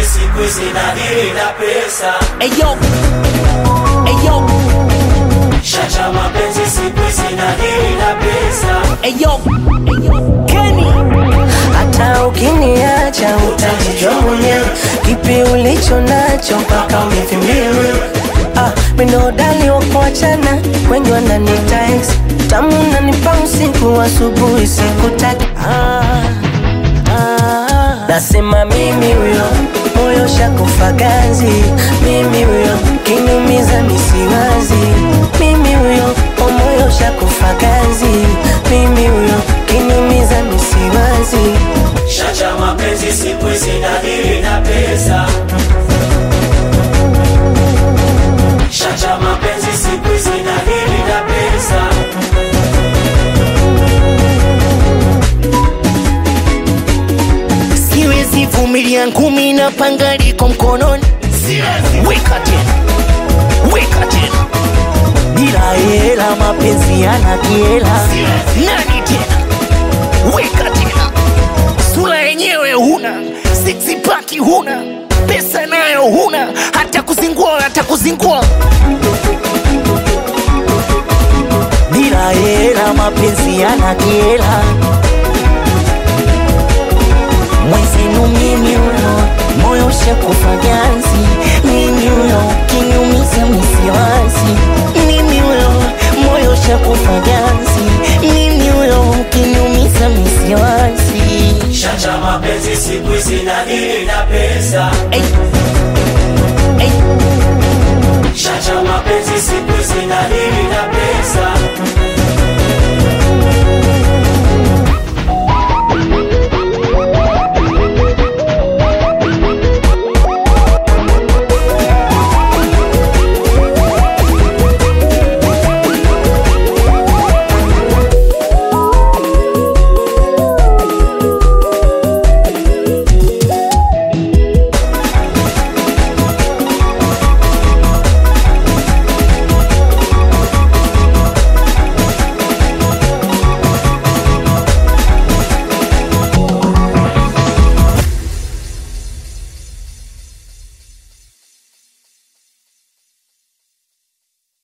mapenzi siku hizi na dili na pesa Eyo, eyo, Chacha mapenzi siku hizi na dili na pesa eyo, eyo, Kenny. hata ukiniacha utajijua mwenyewe kipi ulicho nacho mpaka umevimbia wewe ah, minodali wakuachana wengi wananita ex tamu nanipa usiku asubuhi sikutaki ah, ah, nasema mimi huyo moyo shakufa ganzi mimi huyo kinyumiza misiwazi mimi huyo o moyo shakufa ganzi mimi huyo kinyumiza misiwazi Chacha mapenzi siku hizi na dili na pesa Chacha mapenzi siku hizi na dili na pesa siwezi vumilia ngumi na panga liko mkononi weka tena weka tena bila hela mapenzi yana kiela nani tena weka tena sura yenyewe huna six pack huna pesa nayo huna hata kuzingua hata kuzingua bila hela mapenzi yana kiela mwezenu mimi huyo moyo shakufa ganzi mimi huyo kinyumiza misiwazi mimi huyo moyo shakufa ganzi mimi huyo kinyumiza misiwazi Chacha mapenzi siku hizi na dili na pesa Ey. Ey. Chacha mapenzi siku hizi na dili